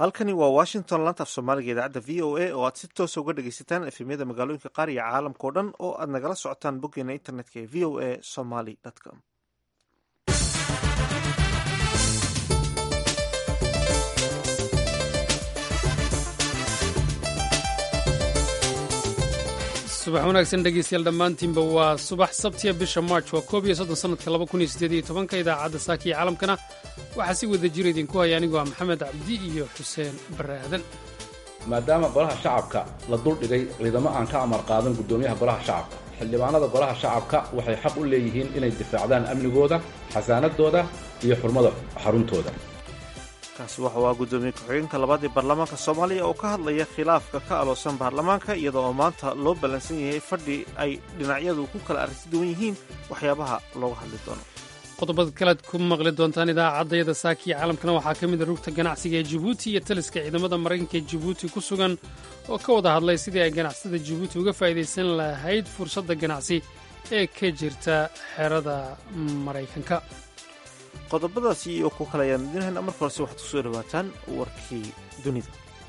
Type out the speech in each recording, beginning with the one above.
halkani waa washington lantaaf soomaaliga idaacadda v o a oo aad si toosa uga dhagaysataan efemyada magaalooyinka qaar iyo caalamka o dhan oo aad nagala socotaan boggeena internetka ee v o a somaly com subax wanaagsan dhegeystayaal dhammaantiinba waa subax sabtiya bisha march waa koob iyo soddon sanadka laba kun iyo siddeed iyo tobanka idaacadda saaka iyo caalamkana waxaa si wada jira idinku haya anigu waa maxamed cabdi iyo xuseen barre aadan maadaama golaha shacabka la duldhigay ciidamo aan ka amar qaadan guddoomiyaha golaha shacabka xildhibaanada golaha shacabka waxay xaq u leeyihiin inay difaacdaan amnigooda xasaanadooda iyo xurmada xaruntooda kaasi waxa uu ah guddoomiye ku-xigeenka labaad ee baarlamaanka soomaaliya oo ka hadlaya khilaafka ka aloosan baarlamaanka iyada oo maanta loo ballansan yahay fadhi ay dhinacyadu ku kala aragti duwan yihiin waxyaabaha looga hadli doono qodobada kalead ku maqli doontaan idaacaddayada saakiya caalamkana waxaa ka mid a rugta ganacsiga ee jibuuti iyo taliska ciidamada maraykanka ee jibuuti ku sugan oo ka wada hadlay sidii ay ganacsatada jibuuti uga faa'idaysan lahayd fursadda ganacsi ee ka jirta xerada maraykanka qodobadaasi iyo ku kale ayaan idiin hayna marka horese waxaad ku soo dhawaataan warkii dunida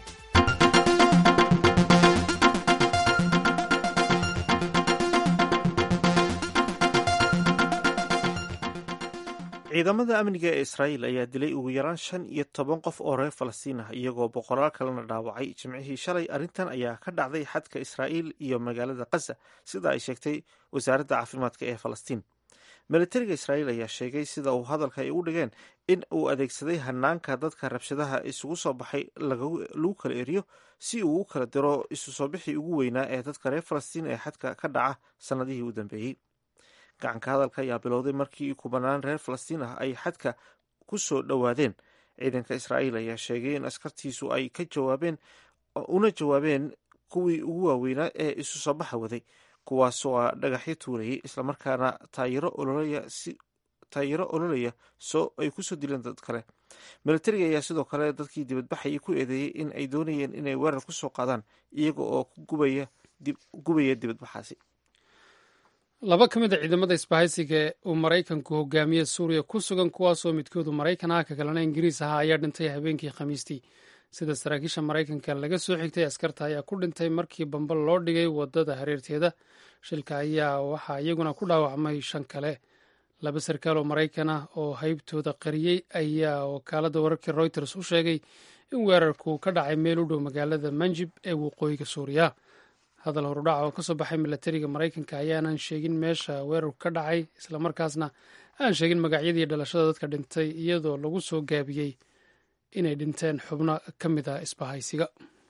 ciidamada amniga ee israa'iil ayaa dilay ugu yaraan shan iyo toban qof oo reer falastiin ah iyagoo boqolaal kalena dhaawacay jimcihii shalay arrintan ayaa ka dhacday xadka israa'iil iyo magaalada khaza sida ay sheegtay wasaaradda caafimaadka ee falastiin militariga israa'iil ayaa sheegay sida uu hadalka ay u dhigeen in uu adeegsaday hanaanka dadka rabshadaha isugu soo baxay lagu kala eriyo si uu u kala diro isu soo bixii ugu weynaa ee dadka reer falastiin ee xadka ka dhaca sannadihii u dambeeyey gacanka hadalka ayaa bilowday markii kubanaan reer falastiin ah ay xadka ku soo dhowaadeen ciidanka israa'iil ayaa sheegay in askartiisu ay ka jawaabeen una jawaabeen kuwii ugu waaweynaa ee isu soo baxa waday kuwaasoo a dhagaxyo tuurayay islamarkaana taayiro ololaya si taayiro ololaya soo ay kusoo dileen dad kale militariga ayaa sidoo kale dadkii dibadbaxayay ku eedeeyey in ay doonayeen inay weerar ku soo qaadaan iyaga oo gubaya gubaya dibadbaxaasi laba ka mid a ciidamada isbahaysiga uu maraykanku hogaamiye suuriya ku sugan kuwaasoo midkoodu maraykan ah ka kalena ingiriis ahaa ayaa dhintay habeenkii khamiistii sida saraakiisha maraykanka laga soo xigtay askarta ayaa ku dhintay markii bambal loo dhigay wadada hareerteeda shilka ayaa waxaa iyaguna ku dhaawacmay shan kale laba sarkaal oo maraykan ah oo haybtooda qariyey ayaa wakaalada wararkii reuters u sheegay in weerarku ka dhacay meel u dhow magaalada manjib ee waqooyiga suuriya hadal horudhaca oo kasoo baxay milatariga maraykanka ayaanan sheegin meesha weerarku ka dhacay islamarkaasna aan sheegin magacyadii dhalashada dadka dhintay iyadoo lagu soo gaabiyey inay dhinteen xubno ka mid a isbahaysiga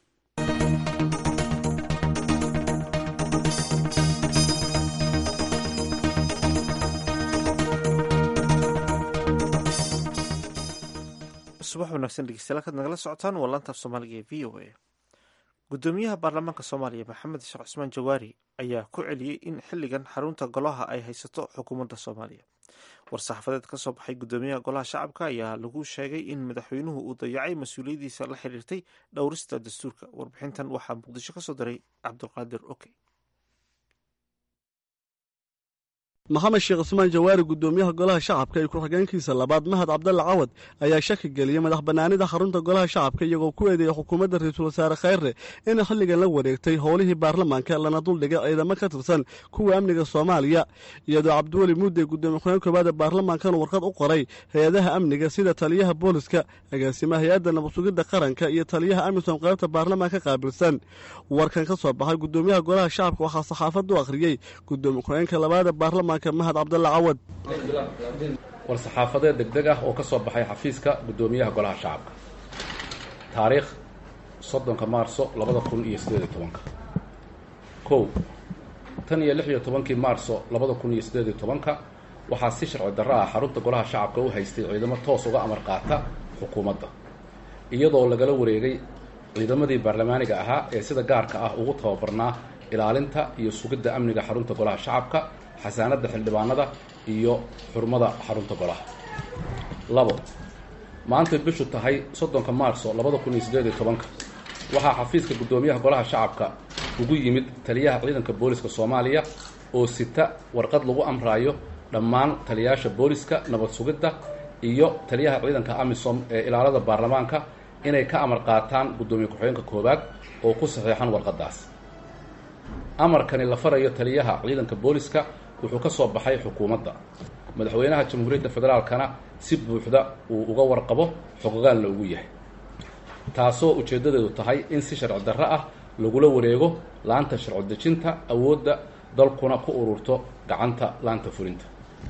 subax wanaagsan dhegeystayaal kaad nagala socotaan waa laantaaf soomaaliga ee v o a guddoomiyaha baarlamaanka soomaaliya maxamed sheekh cusmaan jawaari ayaa ku celiyey in xilligan xarunta golaha ay haysato xukuumadda soomaaliya war-saxaafadeed ka soo baxay guddoomiyaha golaha shacabka ayaa lagu sheegay in madaxweynuhu uu dayacay mas-uuliyaddiisa la xiriirtay dhowrista dastuurka warbixintan waxaa muqdisho ka soo diray cabdulqaadir oke maxamed sheekh cusmaan jawaari guddoomiyaha golaha shacabka iyo ku-xigeenkiisa labaad mahad cabdalle cawad ayaa shaki geliyey madax bannaanida xarunta golaha shacabka iyagoo ku eedeeyay xukuumadda ra-iisul wasaare khayre inay xilligan la wareegtay howlihii baarlamaanka lana duldhigay ciidamo ka tirsan kuwa amniga soomaaliya iyadoo cabdiweli muudey guddoomiye ku-xigeen koobaad ee baarlamaankan warqad u qoray hay-adaha amniga sida taliyaha booliska agaasimaha hay-adda nabadsugidda qaranka iyo taliyaha amisom qaybta baarlamaanka qaabilsan warkan ka soo baxay guddoomiyaha golaha shacabka waxaa saxaafaddu akhriyey guddoomiye ku-xigeenka labaad ee baarlamaanka mahad cabdalle cawad war saxaafadeed degdeg ah oo ka soo baxay xafiiska guddoomiyaha golaha shacabka taariikh soddonka maarso labada kun iyo siddeed iyo tobanka kow tan iyo lix iyo tobankii maarso labada kun iyo siddeed iyo tobanka waxaa si sharci darro ah xarunta golaha shacabka u haystay ciidamo toos uga amar qaata xukuumadda iyadoo lagala wareegay ciidamadii baarlamaaniga ahaa ee sida gaarka ah ugu tababarnaa ilaalinta iyo sugidda amniga xarunta golaha shacabka xasaanadda xildhibaanada iyo xurmada xarunta golaha labo maantay bishu tahay soddonka maarso labada kun iyo siddeed iyo tobanka waxaa xafiiska guddoomiyaha golaha shacabka ugu yimid taliyaha ciidanka booliska soomaaliya oo sita warqad lagu amraayo dhammaan taliyayaasha booliska nabad sugidda iyo taliyaha ciidanka amisom ee ilaalada baarlamaanka inay ka amar qaataan guddoomiye ku-xigeenka koowaad oo ku saxiixan warqaddaas amarkani la farayo taliyaha ciidanka booliska wuxuu ka soo baxay xukuumadda madaxweynaha jamhuuriyadda federaalkana si buuxda uu uga warqabo xogogaalna ugu yahay taasoo ujeeddadeedu tahay in si sharci darro ah lagula wareego laanta sharci dejinta awoodda dalkuna ku ururto gacanta laanta fulinta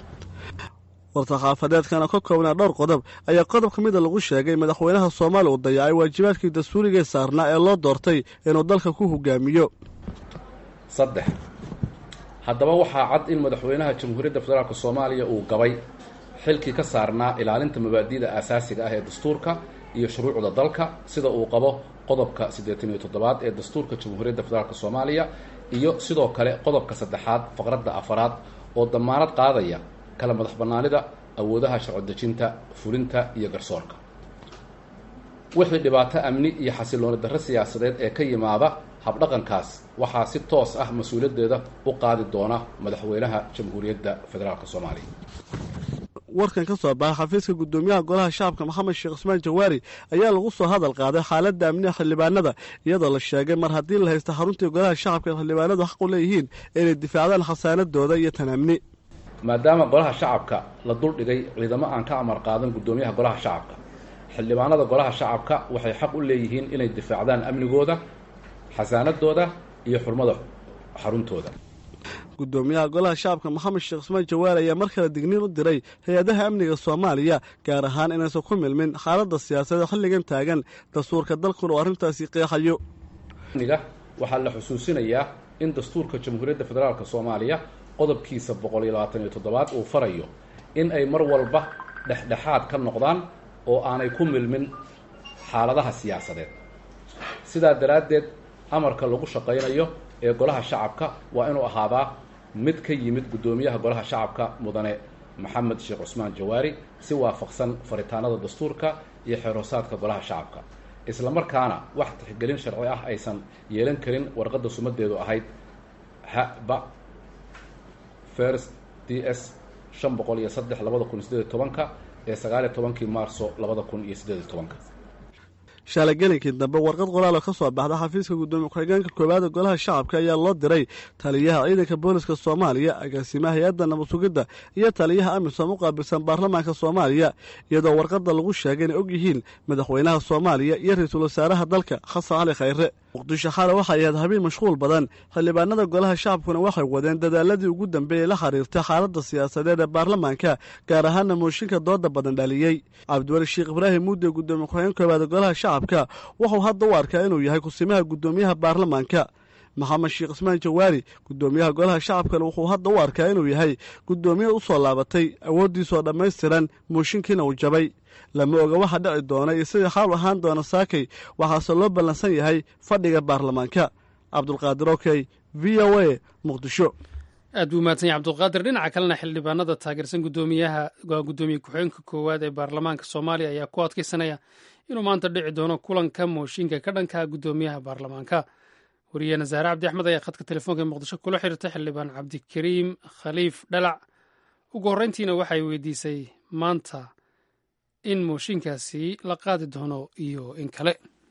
war-saxaafadeedkana ka koobnaa dhowr qodob ayaa qodob ka mida lagu sheegay madaxweynaha soomaaliya uu dayacay waajibaadkii dastuurigee saarnaa ee loo doortay inuu dalka ku hogaamiyo saddex haddaba waxaa cad in madaxweynaha jamhuuriyadda federaalk soomaaliya uu gabay xilkii ka saarnaa ilaalinta mabaadi'da aasaasiga ah ee dastuurka iyo shuruucda dalka sida uu qabo qodobka siddeetan iyo toddobaad ee dastuurka jamhuuriyadda federaalk soomaaliya iyo sidoo kale qodobka saddexaad faqradda afaraad oo damaanad qaadaya kala madax bannaanida awoodaha sharci dejinta fulinta iyo garsoorka wixii dhibaato amni iyo xasilooni darro siyaasadeed ee ka yimaada habdhaqankaas waxaa si toos ah mas-uuliyaddeeda u qaadi doona madaxweynaha jamhuuriyadda federaalk soomaaliya warkan ka soo baxay xafiiska guddoomiyaha golaha shacabka maxamed sheekh cusmaan jawaari ayaa lagu soo hadal qaaday xaaladda amniga xildhibaanada iyadoo la sheegay mar haddii la haysta xaruntii golaha shacabka ee xildhibaanadu xaq u leeyihiin inay difaacdaan khasaanadooda iyo tan amni maadaama golaha shacabka la duldhigay ciidamo aan ka amar qaadan guddoomiyaha golaha shacabka xildhibaanada golaha shacabka waxay xaq u leeyihiin inay difaacdaan amnigooda xasaanadooda iyo xurmada xaruntooda guddoomiyaha golaha shacabka maxamed sheekh cusmaan jawaari ayaa mar kale digniin u diray hay-adaha amniga soomaaliya gaar ahaan inaysan ku milmin xaaladda siyaasadee xilligan taagan dastuurka dalkuna uu arrintaasi qeexayo amniga waxaa la xusuusinayaa in dastuurka jamhuuriyadda federaalk soomaaliya qodobkiisa boqol iyo labaatan iyo toddobaad uu farayo in ay mar walba dhexdhexaad ka noqdaan oo aanay ku milmin xaaladaha siyaasadeed sidaa daraaddeed amarka lagu shaqaynayo ee golaha shacabka waa inuu ahaadaa mid ka yimid guddoomiyaha golaha shacabka mudane maxamed sheekh cusmaan jawaari si waafaqsan faritaanada dastuurka iyo xeerhoosaadka golaha shacabka isla markaana wax tixgelin sharci ah aysan yeelan karin warqadda sumadeedu ahayd hba first d s shan boqol iyo saddex labada kun iyo sideed iyo tobanka ee sagaaliyo tobankii maarso labada kun iyo siddeed iyo tobanka shalay gelinkii dambe warqad qoraal oo ka soo baxda xafiiska guddoomiye ku-xigeenka koowaada golaha shacabka ayaa loo diray taliyaha ciidanka booliska soomaaliya agaasimaha hay-adda nabad sugidda iyo taliyaha amisom u qaabilsan baarlamaanka soomaaliya iyadoo warqadda lagu sheegay inay og yihiin madaxweynaha soomaaliya iyo ra-iisul wasaaraha dalka xasan cali khayre muqdisho xale waxay ahayd habeen mashquul badan xildhibaanada golaha shacabkuna waxay wadeen dadaaladii ugu dambeeyey la xiriirtay xaaladda siyaasadeed ee baarlamaanka gaar ahaana mooshinka dooda badan dhaliyey cabdiweli sheekh ibraahim muudde guddoomiye ku-xigeen koowaada golaha shacabka wuxuu hadda u arkaa inuu yahay kusimaha guddoomiyaha baarlamaanka maxamed sheekh cismaan jawaari guddoomiyaha golaha shacabkana wuxuu hadda u arkaa inuu yahay guddoomiye u soo laabatay awooddiisoo dhammaystiran mooshinkiina uu jabay lama oga waxa dhici doona iyo sidii xaal ahaan doona saakay waxaase loo ballansan yahay fadhiga baarlamaanka cabdulqaadir okey v o a muqdisho aad buu mahadsan yahy cabdulqaadir dhinaca kalena xildhibaanada taageersan guddoomiyaha guddoomiye ku-xigeenka koowaad ee baarlamaanka soomaaliya ayaa ku adkeysanaya inuu maanta dhici doono kulanka mooshinka ka dhanka guddoomiyaha baarlamaanka wariyeena zaare cabdi axmed ayaa khadka telefoonka ee muqdisho kula xiriirtay xildhibaan cabdikariim khaliif dhalac ugu horreyntiina waxay weydiisay maanta in mooshinkaasi la qaadi doono iyo in kale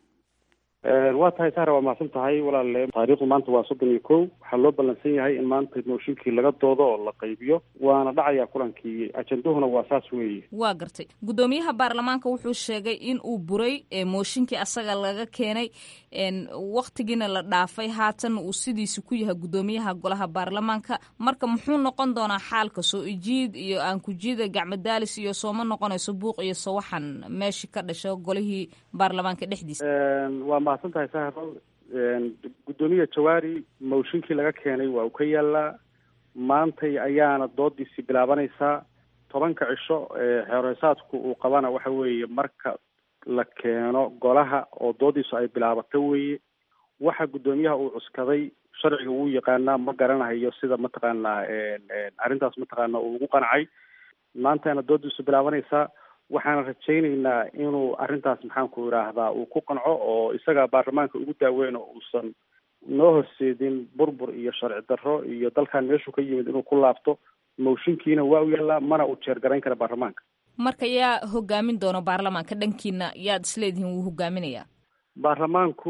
waa tahay sahra waa mahadsan tahay walaale taariikhdu maanta waa soddon iyo kow waxaa loo ballansan yahay in maanta mooshinkii laga doodo oo la qaybiyo waana dhacaya kulankii ajenduhuna waa saas weeye waa gartay guddoomiyaha baarlamaanka wuxuu sheegay in uu buray mooshinkii asaga laga keenay waktigiina la dhaafay haatan uu sidiisi ku yahay guddoomiyaha golaha baarlamaanka marka muxuu noqon doonaa xaalka soo ijiid iyo aan kujiida gacmadaalis iyo sooma noqonayso buuq iyo sawaxan meeshii ka dhasho golihii baarlamaanka dhexdiisa waa mahadsan tahay sahro guddoomiya jawaari mooshinkii laga keenay waa uu ka yaalaa maantay ayaana doodiisii bilaabanaysaa tobanka cisho xeerheysaadku uu qabana waxa weeye marka la keeno golaha oo doodiisu ay bilaabato weeye waxa guddoomiyaha uu cuskaday sharciga wuu yaqaanaa ma garanahayo sida mataqaanaa arrintaas mataqaana uu ugu qancay maantana doodiisu bilaabanaysaa waxaana rajaynaynaa inuu arrintaas maxaanku idhaahdaa uu ku qanco oo isaga baarlamaanka ugu daaweyn oo uusan noo horseedin burbur iyo sharci darro iyo dalkan meeshuu ka yimid inuu ku laabto mooshinkiina waa u yaallaa mana uu jeergarayn kara baarlamaanka marka yaa hogaamin doono baarlamaanka dhankiina yaad isleedihiin wuu hogaaminayaa baarlamaanku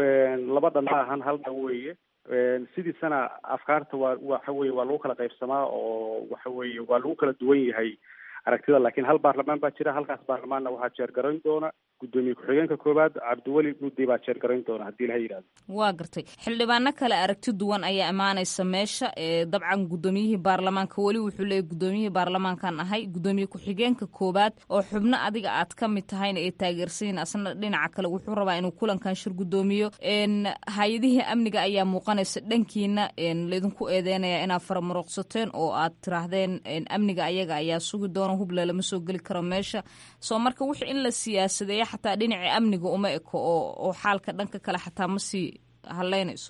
laba dhan ma ahan hal dhan weeye sidiisana afkaarta waa waxa weye waa lagu kala qaybsamaa oo waxa weeye waa lagu kala duwan yahay aragtida laakiin hal baarlamaan baa jira halkaas baarlamaanna waxaa jeergarayn doona guddoomiye ku-xigeenka koowaad cabdiweli muddi baa jeergarayn doona haddii ilaha yidhahdo waa gartay xildhibaano kale aragti duwan ayaa imaanaysa meesha dabcan guddoomiyihii baarlamaanka weli wuxuu leeyay guddoomiyihii baarlamaankan ahay guddoomiye ku-xigeenka koowaad oo xubno adiga aad ka mid tahayna ay taageersanyiin asna dhinaca kale wuxuu rabaa inuu kulankan shir guddoomiyo hay-adihii amniga ayaa muuqanaysa dhankiina laydinku eedeynaya inaad faramuruqsateen oo aad tiraahdeen amniga ayaga ayaa sugi doona hubla lama soo geli karo meesha soo marka wix in la siyaasadeeya xataa dhinacii amniga uma eko oo oo xaalka dhanka kale xataa ma sii haleynayso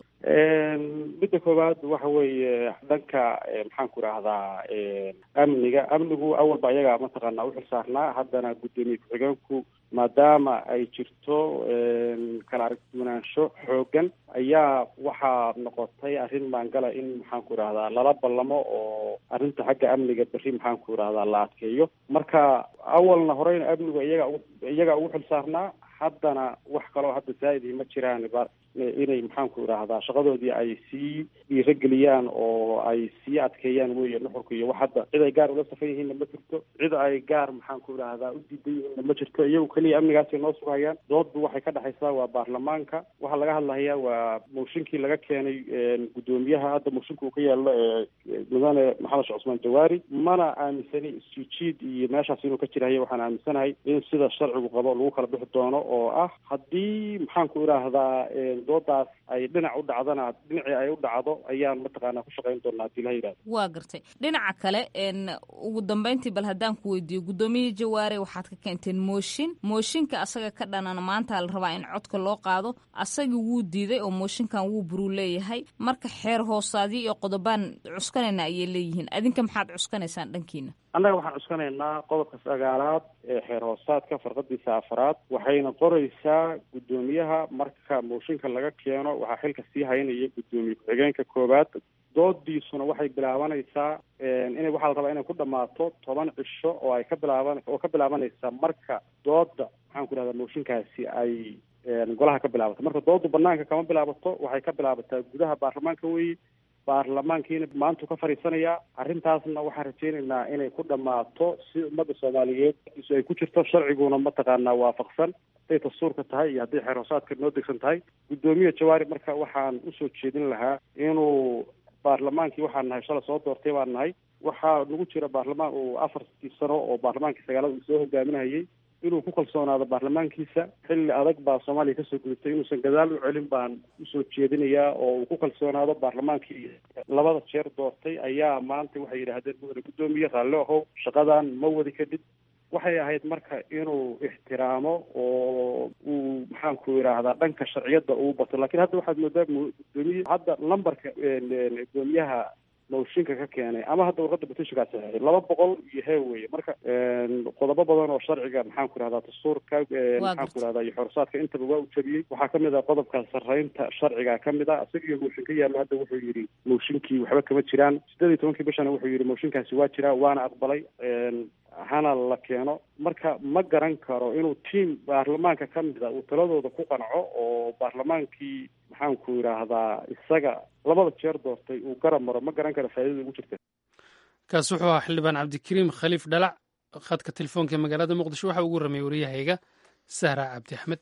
midda koowaad waxa weeye dhanka maxaan ku idhaahdaa amniga amnigu awalba ayaga mataqaanaa uxil saarnaa haddana guddoomiye ku-xigeenku maadaama ay jirto kala aragduwanaansho xoogan ayaa waxaa noqotay arrin maangala in maxaan ku idhahdaa lala ballamo oo arrinta xagga amniga berri maxaan ku idhahdaa la adkeeyo marka awalna horeyna amnigu iyaga iyaga ugu xil saarnaa haddana wax kaloo hadda zaa'idii ma jiraan inay maxaan ku idhaahdaa shaqadoodii ay sii dhiirageliyaan oo ay sii adkeeyaan weeye nuxurka iyo wax hadda cid ay gaar ula safan yihiinna ma jirto cid ay gaar maxaan ku idhaahdaa u diidan yihiinna ma jirto iyagu keliya amnigaasay noo sugayaan dooddu waxay ka dhexaysaa waa baarlamaanka waxaa laga hadlahayaa waa mooshinkii laga keenay guddoomiyaha hadda mooshinka uu ka yaallo ee mudane maxamed sheekh cusmaan jawaari mana aaminsani isjiijiid iyo meeshaas inuu ka jirahayo waxaan aaminsanahay in sida sharcigu qabo lagu kala bixi doono oo ah haddii maxaan ku idhaahdaa doodaas ay dhinac u dhacdana dhinacii ay u dhacdo ayaan mataqaanaa ku shaqayn doonaa hadii laha yidhahdo waa gartay dhinaca kale ugu dambeyntii bal haddaan ku weydiiyo guddoomiye jawaare waxaad ka keenteen mooshin mooshinka asaga ka dhanan maanta la rabaa in codka loo qaado asagii wuu diiday oo mooshinkan wuu buruu leeyahay marka xeer hoosaadyo iyo qodobaan cuskanayna ayay leeyihiin adinka maxaad cuskanaysaan dhankiina annaga waxaan cuskanaynaa qodobka sagaalaad ee xeer hoosaadka farqadiisa afaraad waxayna qoraysaa guddoomiyaha marka mooshinka laga keeno waxaa xilka sii haynaya guddoomiye ku-xigeenka koowaad doodiisuna waxay bilaabanaysaa inay waxaa la rabaa inay ku dhammaato toban cisho oo ay ka bilaaban oo ka bilaabanaysa marka dooda maxaan ku idhahdaa mooshinkaasi ay golaha ka bilaabato marka doodu banaanka kama bilaabato waxay ka bilaabataa gudaha baarlamaanka weeye baarlamaankiina maantuu ka fadhiisanayaa arrintaasna waxaan rajaynaynaa inay ku dhammaato si ummadda soomaaliyeed ay ku jirto sharciguna mataqaanaa waafaqsan hadday dastuurka tahay iyo hadday xeer hoosaadka noo degsan tahay guddoomiye jawaari marka waxaan usoo jeedin lahaa inuu baarlamaankii waxaan nahay shala soo doortay baan nahay waxaa nagu jira baarlamaan uu afartii sano oo baarlamaankii sagaalada uu soo hogaaminayay inuu ku kalsoonaado baarlamaankiisa xilli adag baa soomaaliya kasoo gudubtay inuusan gadaal u celin baan usoo jeedinayaa oo uu ku kalsoonaado baarlamaankii labada jeer doortay ayaa maanta waxay yidhaahdeen mudane guddoomiye raalli ahow shaqadan ma wadi kadib waxay ahayd marka inuu ixtiraamo oo uu maxaanku idhaahdaa dhanka sharciyadda uu bato lakiin hadda waxaad moodaa gudoomiye hadda lambarka gudoomiyaha mooshinka ka keenay ama hadda warqadda batishikaa saxeexay laba boqol iyo hee weye marka qodobo badan oo sharciga maxaan ku idhahdaa dastuurka maxaan ku idhahdaa iyo xorsaadka intaba waa u jabiyey waxaa kamid ah qodobka sarreynta sharciga kamid ah isaga iyo mooshin ka yaallo hadda wuxuu yidhi mooshinkii waxba kama jiraan siddeed iyo tobankii bishana wuxuu yidhi mooshinkaasi waa jiraa waana aqbalay hana la keeno marka ma garan karo inuu tiam baarlamaanka ka mida uu taladooda ku qanco oo baarlamaankii maxaanku idhaahdaa isaga labada jeer doortay uu garab maro ma garan karo faaidada ugu jirta kaasi wuxuu ahaa xildhibaan cabdikariim khaliif dhalac khadka telefoonka ee magaalada muqdisho waxa ugu ramay waryahayga sahra cabdi axmed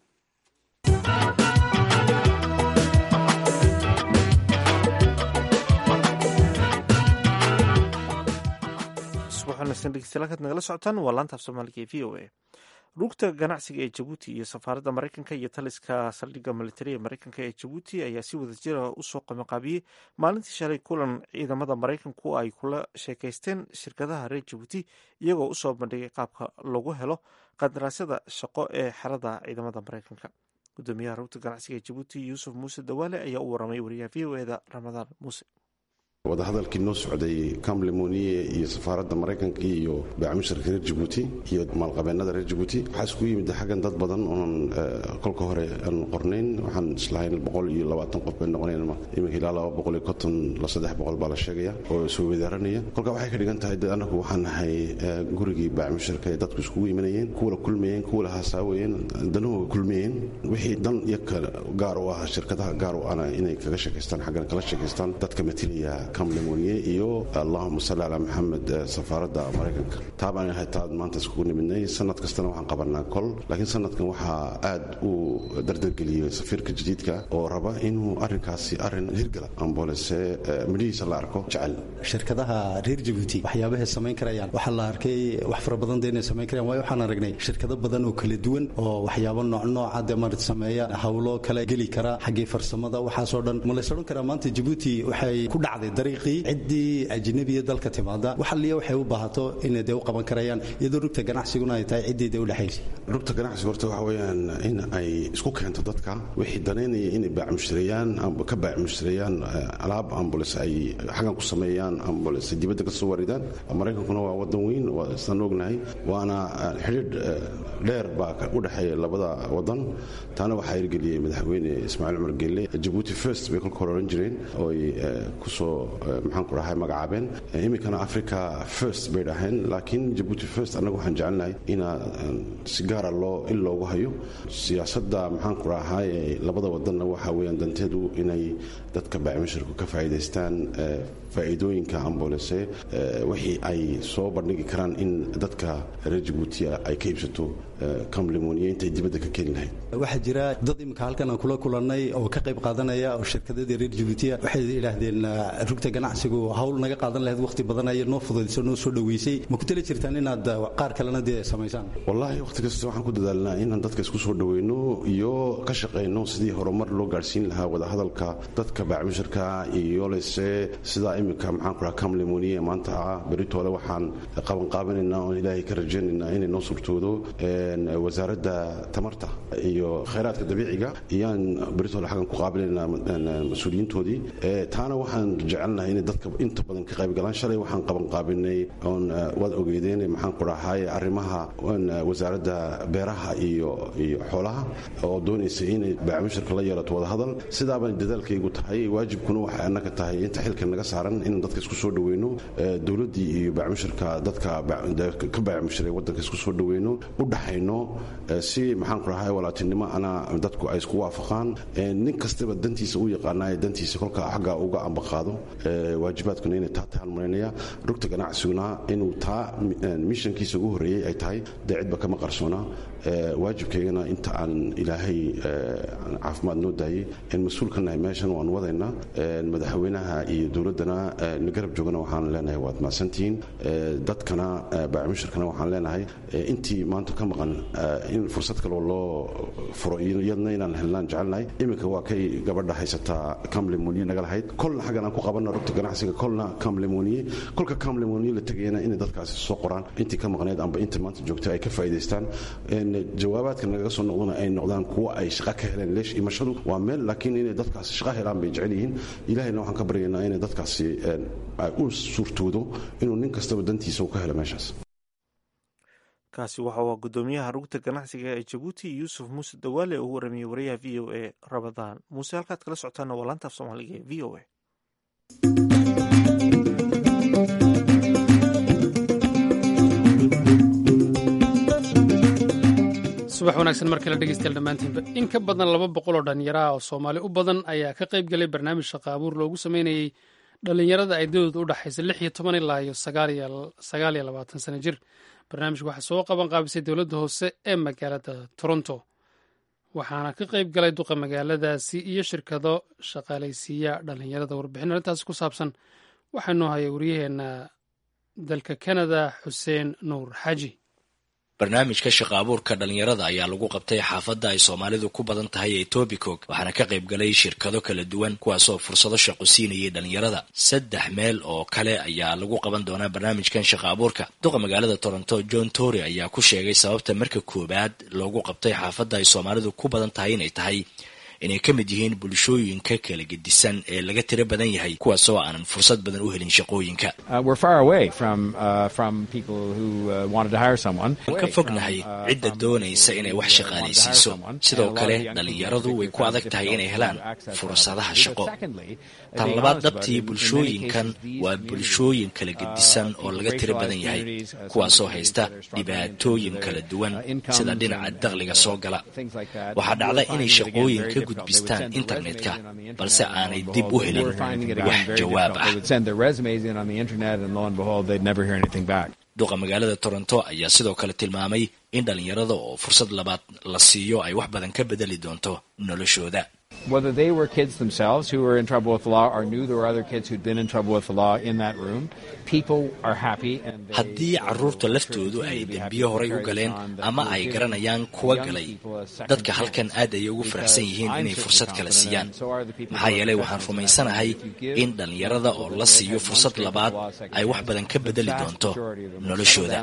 degeystayaal nagala socotaan waa laanta af soomaaliga ee v o a rugta ganacsiga ee jabuuti iyo safaaradda maraykanka iyo taliska saldhigga militariga maraykanka ee jabuuti ayaa si wada jira usoo qamaqaabiyey maalintii shalay kulan ciidamada maraykanku ay kula sheekaysteen shirkadaha reer jabuuti iyagoo usoo bandhigay qaabka lagu helo qandaraasyada shaqo ee xerada ciidamada maraykanka gudoomiyaha rugta ganacsiga ee jabuuti yuusuf muuse dawaale ayaa u waramay wariyaha v o eda ramadaan muuse wadahadalkii noo socday kamlemoniye iyo safaaradda maraykanka iyo baacmushirka reer jabuuti iyo maalqabeennada reer jabuuti waxaa iskugu yimid xaggan dad badan oonan kolka hore aan qornayn waxaan islahayn boqol iyo labaatan qof bay noqonayn iminka ilaa laba boqol iyo konton la saddex boqol baa la sheegaya oo soo wadaaranaya kolka waxay ka dhigan tahay anagu waxaan nahay gurigii baacmushirka ee dadku iskugu imanayeen kuwala kulmayeen kuwala haasaawayeen danahooga kulmayeen wixii dan iyo gaar u ah shirkadaha gaar u ana inay kaga sheekaystaan xaggan kala sheekaystaan dadka matilaya kamlemoniye iyo allahuma salli calaa maxamed safaaradda maraykanka taa baan ahay taad maanta iskugu nimidnay sanad kastana waxaan qabanaa kol laakiin sanadkan waxaa aad u dardargeliyey safiirka jadiidka oo raba inuu arrinkaasi arrin hirgala ambolese midhihiisa la arko jecel shirkadaha reer jabuuti waxyaabahay samayn karayaan waxaa la arkay wax fara badan de inay samayn karayaan waayo waxaan aragnay shirkado badan oo kala duwan oo waxyaabo noocnooca de marat sameeya hawlo kale geli kara xaggii farsamada waxaasoo dhan ma lays odhan karaa maanta jabuuti waxay ku dhacday dariiqii ciddii ajnabiya dalka timaada waxaliya waxay u baahato inay dee u qaban karayaan iyadoo rugta ganacsiguna ay tahay ciddii dee udhexaysa rugta ganacsiga horta waxa weeyaan in ay isku keento dadka wixii danaynaya inay baacmushtareeyaan amba ka baacmushtareeyaan alaab ambules ay xaggan ku sameeyaan ambules ay dibadda ka soo waridaan maraykankuna waa wadan weyn sidaan ognahay waana xidhiidh dheer baa u dhexeeya labada wadan taana waxaa hirgeliyey madaxweyne ismaaciil cumar gelle jabuuti first bay kolka hore oran jireen oo ay kusoo maxaan ku dhahay magacaabeen iminkana africa first bay dhaheen laakiin jabuuti first annaga waxaan jecelnahay inaa si gaara loo in loogu hayo siyaasadda maxaan ku dhahay labada wadanna waxa weeyaan danteedu inay dadka baacmishirku ka faa'iidaystaan faa'iidooyinka ambolese wixii ay soo bandhigi karaan in dadka reer jabuutiya ay ka iibsato kamlemoniya intay dibadda ka keeni lahayd waxaa jira dad imika halkan aan kula kulannay oo ka qayb qaadanaya oo shirkadadii reer jabuutiya waxay idhaahdeen rugta ganacsigu hawl naga qaadan lahayd wakhti badan ayay noo fududayso noo soo dhoweysay ma ku tali jirtaan inaad qaar kalena dee samaysaan wallaahi wakhti kasta waxaan ku dadaalnaa inaan dadka isku soo dhoweyno iyo ka shaqayno sidii horumar loo gaadhsiin lahaa wadahadalka dadka baacmushirka iyo lese sidaa iminka maxaan ku dhaha kamlemoniya maanta ah beritoole waxaan qabanqaabinaynaa oon ilaahay ka rajaynaynaa inay noo suurtoodo wasaaradda tamarta iyo khayraadka dabiiciga iyaan beritoole xaggan ku qaabilaynaa mas-uuliyiintoodii taana waxaan jecelnahay inay dadka inta badan ka qaybgalaan shalay waxaan qabanqaabinay oon waad ogeydeen maxaan ku dhahay arrimaha wasaaradda beeraha iyo iyo xoolaha oo doonaysa inay baacmushirka la yeelato wadahadal sidaabaan dadaalkaygu tahay waajibkuna waxay annaga tahay inta xilka naga saaran inaan dadka isku soo dhoweyno dowladdii iyo baacmushirka dadka ka baacmushiray waddanka isku soo dhoweyno u dhaxayno si maxaan ku dhahay walaatinimo ana dadku ay isku waafaqaan nin kastaba dantiisa u yaqaanaayo dantiisa kolka xagga uga ambaqaado waajibaadkuna inay taa tahaan malaynaya rugta ganacsiguna inuu taa mishankiisa ugu horreeyey ay tahay dee cidba kama qarsoona waajibkaygana inta aan ilaahay caafimaad noo daayey mas-uul ka nahay meeshan waan wadaynaa madaxweynaha iyo dowladdana garab joogana waxaan leenahay waad mahadsantihiin dadkana baacmushirkana waxaan leenahay intii maanta ka maqan in fursad kaloo loo furo iyadna inaan helnaan jecelnahay iminka waa kay gabadha haysataa kamlemoniye naga lahayd kolna xaggan aan ku qabanna rugta ganacsiga kolna kamlemoniye kolka kamlemoniye la tegayana inay dadkaasi soo qoraan intii ka maqneed amba inta maanta joogta ay ka faa'iidaystaan jawaabaadka nagaga soo noqdana ay noqdaan kuwa ay shaqa ka heleen leesh imashadu waa meel laakiin inay dadkaasi shaqa helaan bay jecel yihiin ilahayna waxaan ka baryaynaa inay dadkaasi ay u suurtoodo inuu nin kastaba dantiisa uu ka helo meeshaas kaasi waxa uu gudoomiyaha rugta ganacsiga ee jabuuti yuusuf muuse dawaale oo u waramiyey wariyaha v o a rabadaan muuse halkaad kala socotaana waa laantaaf soomaaliga ee v o a subax wanaagsan mar kale dhegeystayaal dhammaantiinba in ka badan laba boqol oo dhallinyaraha oo soomaali u badan ayaa ka qayb galay barnaamij shaqo abuur loogu sameynayey dhallinyarada ay dawlad u dhexaysa lix iyo toban ilaa iyo sagaal iyo labaatan sano jir barnaamijka waxaa soo qaban qaabisay dowladda hoose ee magaalada toronto waxaana ka qayb galay duqa magaaladaasi iyo shirkado shaqaalaysiiya dhallinyarada warbixin arrintaasi ku saabsan waxaa noo haya waryaheena dalka kanada xuseen nuur xaaji barnaamijka shaqa abuurka dhalinyarada ayaa lagu qabtay xaafadda ay soomaalidu ku badan tahay ee tobicog waxaana ka qayb galay shirkado kala duwan kuwaasoo fursado shaqo siinayay dhalinyarada saddex meel oo kale ayaa lagu qaban doonaa barnaamijkan shaqa abuurka duqa magaalada toronto john tory ayaa ku sheegay sababta marka koowaad loogu qabtay xaafadda ay soomaalidu ku badan tahay inay tahay inay ka mid yihiin bulshooyinka kala gedisan ee laga tiro badan yahay kuwaas oo aanan fursad badan u helin shaqooyinka waan ka fognahay cidda doonaysa inay wax shaqaalaysiiso sidoo kale dhallinyaradu way ku adag tahay inay helaan fursadaha shaqo tan labaad dhabtii bulshooyinkan waa bulshooyin kala gedisan oo laga tiro badan yahay kuwaasoo haysta dhibaatooyin kala duwan sida dhinaca dakhliga soo gala waxaa dhacda inay shaqooyin ka gudbistaan internetka balse aanay dib u helin wax jawaab ah duqa magaalada toronto ayaa sidoo kale tilmaamay in dhallinyarada oo fursad labaad la siiyo ay wax badan ka bedeli doonto noloshooda whether they were kids themselves who were in trouble with the law or knew there were other kids who'd been in trouble with the law in that room, people are happy. haddii carruurta laftoodu ay dembiyo horay u galeen ama ay garanayaan kuwa galay dadka halkan aad ayay ugu faraxsan yihiin inay fursad kale siiyaan maxaa yeelay waxaan rumaysanahay in dhallinyarada oo la siiyo fursad labaad ay wax badan ka bedeli doonto noloshooda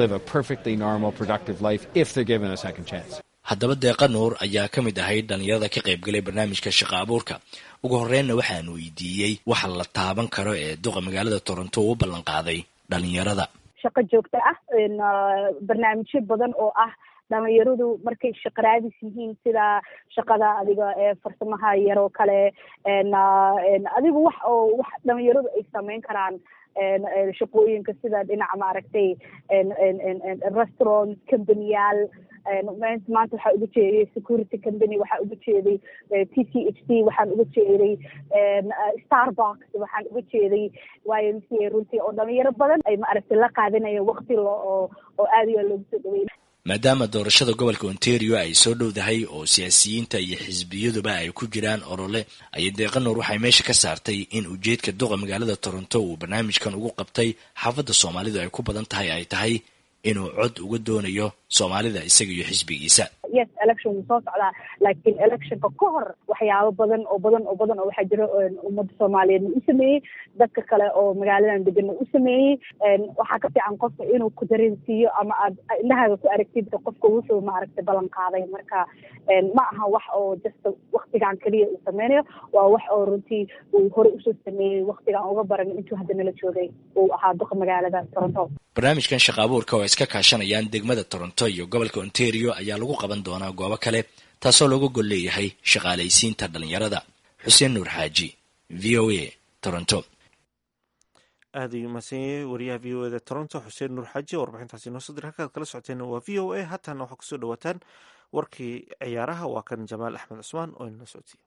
haddaba deeqa nuur ayaa ka mid ahayd dhallinyarada ka qaybgalay barnaamijka shaqa abuurka ugu horreynna waxaan weydiiyey waxa la taaban karo ee duqa magaalada toronto u ballan qaaday dhallinyarada shaqo joogto ah barnaamijyo badan oo ah dhalinyaradu markay shaqo raadis yihiin sida shaqada adiga ee farsamaha yaroo kale adigu wax oo wax dhalinyaradu ay sameyn karaan shaqooyinka sida dhinaca maaragtay restaurant companyyaal maanta waxaa uga jeeday security company waxaa uga jeeday t c h c waxaan uga jeeday starbucks waxaan uga jeeday y m c a runtii oo dhalinyaro badan ay maaragtay la qaadanayeen wakti lo oo oo aad iyo loogu soo dhaweyn maadaama doorashada gobolka ontario ay soo dhowdahay oo siyaasiyiinta iyo xisbiyaduba ay ku jiraan olole ayay deeqa nuur waxay meesha ka saartay in ujeedka duqa magaalada toronto uu barnaamijkan ugu qabtay xaafadda soomaalidu ay ku badan tahay ay tahay inuu cod uga doonayo soomaalida isaga iyo xisbigiisa yes election wuu soo socdaa laakiin electionka ka hor waxyaabo badan oo badan oo badan oo waxaa jira ummadda soomaaliyeedna u sameeyey dadka kale oo magaaladan deganna u sameeyey waxaa ka fiican qofka inuu ku dareensiiyo ama aad indhahaaga ku aragtid qofka wuxuu maaragtay ballan qaaday marka ma aha wax oo just waktigan keliya uu sameynayo waa wax oo runtii uu horey usoo sameeyey waktigan uga baran intuu hadda nala joogay uu ahaa duqa magaalada toronto barnaamijkan shaqa abuurka oo iska kaashanayaan degmada toronto iyo gobolka ontario ayaa lagu qaban doonaa goobo kale taasoo looga gol leeyahay shaqaalaysiinta dhallinyarada xuseen nuur xaaji v o a toronto aad ayuu mahadsanyahay wariyaha v o eda toronto xuseen nuur xaaji oo warbixintaasi noo soo diray halkaad kala socoteen waa v o a haatana waxaa kusoo dhawaataan warkii ciyaaraha waa kan jamaal axmed cusmaan oo inala socodsiiya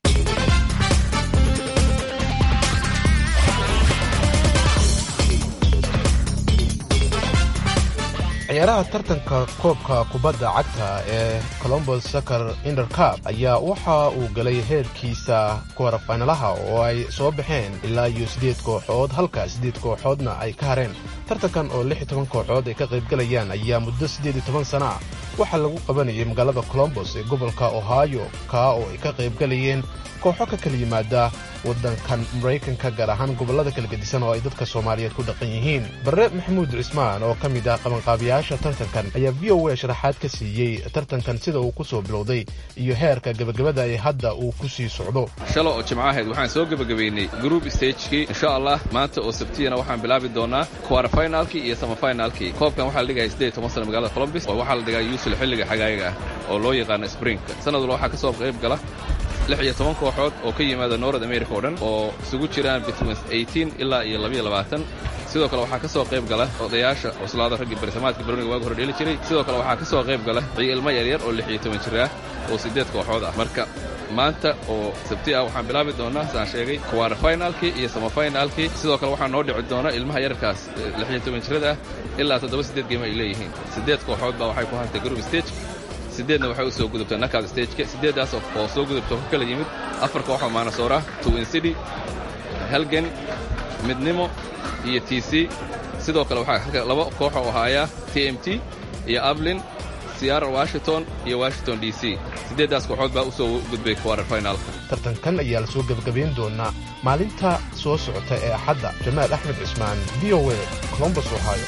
ciyaaraha tartanka koobka kubadda cagta ee colombos sacar intercab ayaa waxa uu galay heerkiisa kuwarafaynalaha oo ay soo baxeen ilaa iyo siddeed kooxood halka siddeed kooxoodna ay ka hareen tartankan oo lix iyo toban kooxood ay ka qaybgalayaan ayaa muddo siddeed iyo toban sana ah waxaa lagu qabanayay magaalada colombos ee gobolka ohio kaa oo ay ka qaybgalayeen kooxo ka kala yimaada waddankan maraykanka gaar ahaan gobollada kala gedisan oo ay dadka soomaaliyeed ku dhaqan yihiin barre maxamuud cismaan oo ka mid ah qabanqaabiyaasha tartankan ayaa v o a sharaxaad ka siiyey tartankan sida uu ku soo bilowday iyo heerka gebagabada ee hadda uu ku sii socdo shala oo jimco ahayd waxaan soo gebagabaynay group stagekii insha allah maanta oo sabtiyana waxaan bilaabi doonaa quarterfinalkii iyo samafinalkii koobkan waxaa la dhigaya siddeed toban sana magaalada colombis oo waxaa la dhigaa yuusul xilliga xagaayaga ah oo loo yaqaano springka sanad walba waxaa ka soo qayb gala lix iyo toban kooxood oo ka yimaada north america oo dhan oo isugu jiraan between eighteen ilaa iyo labayo labaatan sidoo kale waxaa ka soo qayb gala odayaasha cuslaada raggii barisamaadka baroniga waaga hore dheeli jiray sidoo kale waxaa ka soo qayb gala ciilmo yaryar oo lix iyo toban jir ah oo siddeed kooxood ah marka maanta oo sabti ah waxaan bilaabi doonaa saan sheegay quarterfinalkii iyo samafinalkii sidoo kale waxaa noo dhici doona ilmaha yararkaas lix iyo toban jirada ah ilaa toddoba siddeed geema ay leeyihiin siddeed kooxood baa waxay ku hartay group stage siddeedna waxay u soo gudubtay knockout stageka siddeeddaas oo soo gudubta ka kala yimid afar kooxoo maanasoora twin city helgen midnimo iyo t c sidoo kale waxaa laba koox oo ahaaya t m t iyo ablin seattle washington iyo washington d c siddeeddaas kooxood baa u soo gudbay quarterfinalka tartankan ayaa la soo gebagabayn doonaa maalinta soo socota ee axadda jamaal axmed cismaan v o a colombus ohio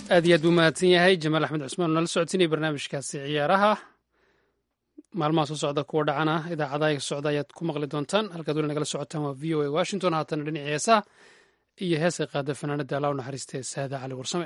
aad iyo aad buu mahadsan yahay jamaal axmed cusmaan oo nala socodsiinaya barnaamijkaasi ciyaaraha maalmaha soo socda kuwa dhacana idaacadaha socda ayaad ku maqli doontaan halkaad weli nagala socotaan waa v o a washington haatana dhinacii heesaha iyo heesay qaada fanaanada alla u naxariistee saada cali warsame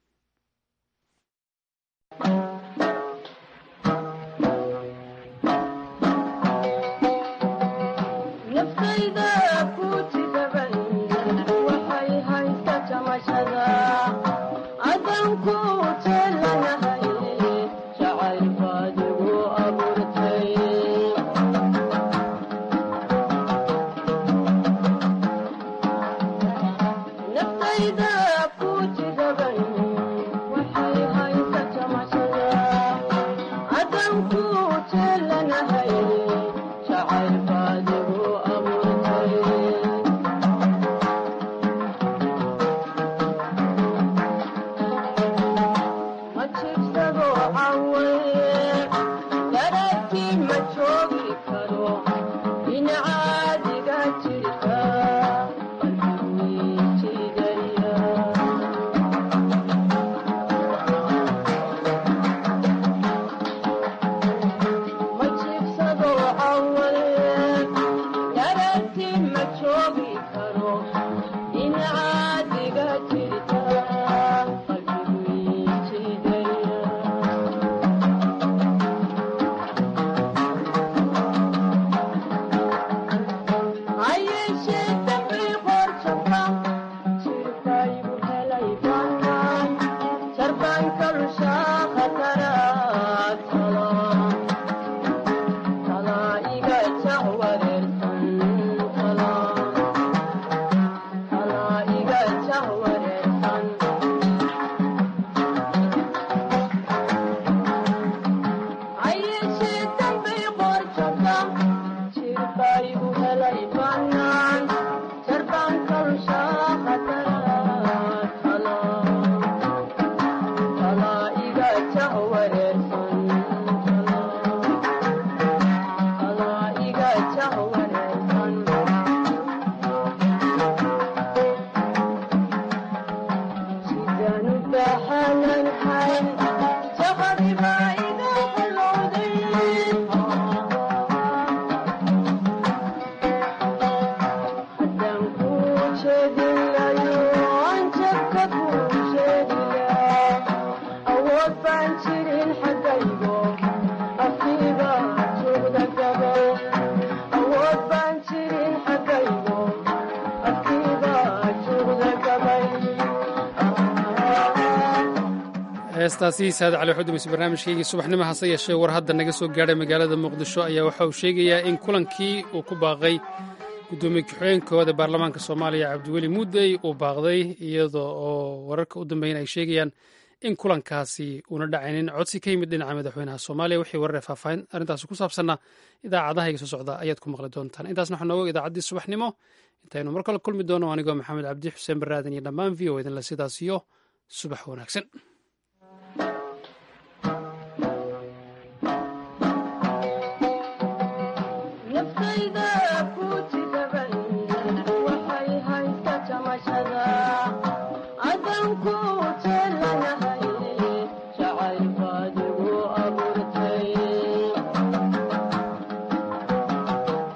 heestaasi saad cali xudumis barnaamijkaygii subaxnimo hase yeeshee war hadda naga soo gaadhay magaalada muqdisho ayaa waxa uu sheegayaa in kulankii uu ku baaqay guddoomiye ku-xigeenkooda baarlamaanka soomaaliya cabdiweli muudey uu baaqday iyada oo wararka u dambeyn ay sheegayaan in kulankaasi uuna dhacaynin codsi ka yimid dhinaca madaxweynaha soomaaliya wixii warare faahfaahin arrintaasi ku saabsanna idaacadahayga soo socda ayaad ku maqli doontaan intaasna waxaa nooga idaacaddii subaxnimo intaynu mar kale kulmi doono anigoo maxamed cabdi xuseen baraadan iyo dhammaan v o idinle sidaas iyo subax wanaagsan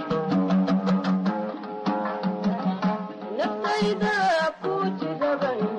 naftayda ku jidaban